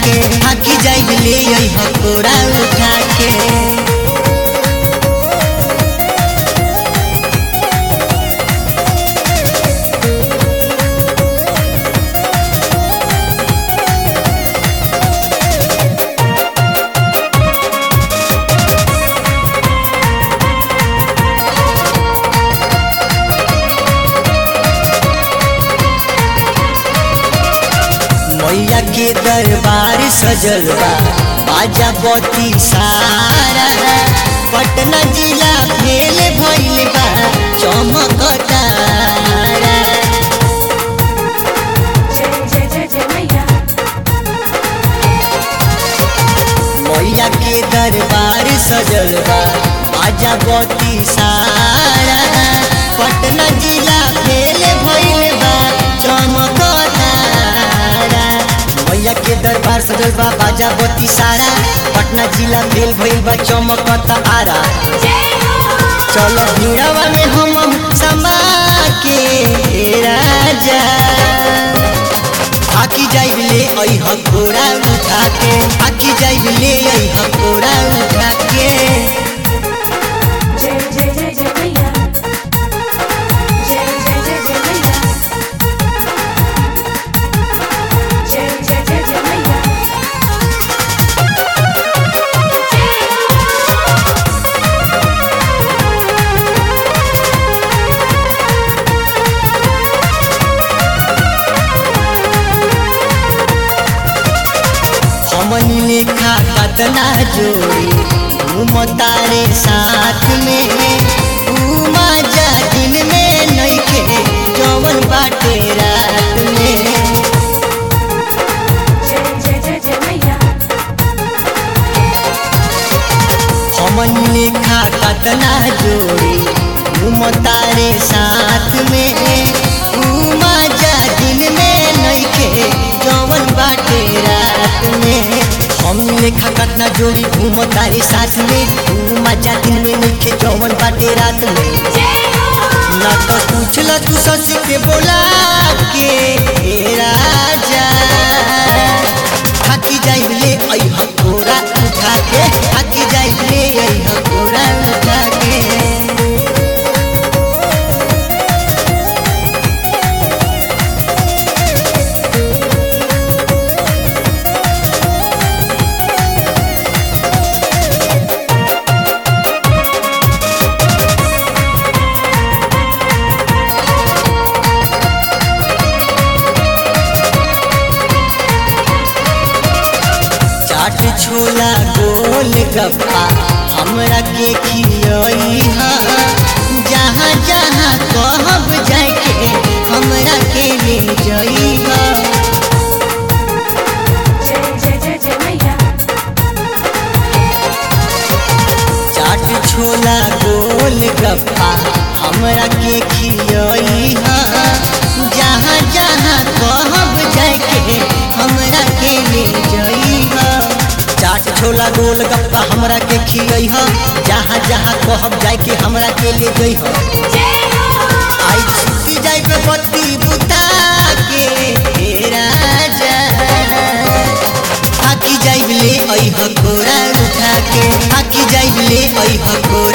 के हाकी जाइब ले अइह कोरा उठा के मैया के दरबार सजल बा बाजा बती सारा पटना जिला फेल भइल बा चमकतारा जय जय जय जय मैया मैया के दरबार सजल बा बाजा बती सारा पटना जिला फेल भइल बा चमकतारा मैया के दरबार सजल बा बाजा बती सारा पटना जिला फेल भइल बा चमकतारा जय हो चलो भीड़वा में हम समा के राजा आकी जाइब ले अइह घोड़ा उठा के आकी जाइब ले अइह घोड़ा उठा के जय जय जय जय मैया जय जय जय जय मैया जय जय जय जय मैया हमन लेखा कतना जोड़ी घूमतारे साथ में उमा जा दिन में नइखे जवन बाटे रात में जय जय जय जय मैया हमन लेखा कतना जोड़ी घूमतारे साथ में उमा जा दिन में नइखे जवन बाटे रात में हम लेखा कतना जोड़ी घूमतारे साथ में उमा जा दिन में नइखे जवन बाटे रात में जय हो ना तो पूछला तू ससी के बोला के हे राजा हाकी जाइब ले अइह कोरा उठा के हाकी जाइब ले अइह कोरा उठा के चाट छोला गोल गप्पा हमरा के खियई जहाँ जहाँ कहब जाके हमरा के ले जई जय जय जय जय मैया चाट छोला गोल गप्पा हमरा के खियई जहाँ जहाँ कहब जाके हमरा के ले जई चाट छोला गोल गप्पा हमरा के खियई जहाँ जहाँ कहब जाके हमरा के ले जई जय हो आई छुट्टी जाई पे बत्ती बुता के हे राजा आकी जाइब ले अइह कोरा उठा के आकी जाइब ले अइह कोरा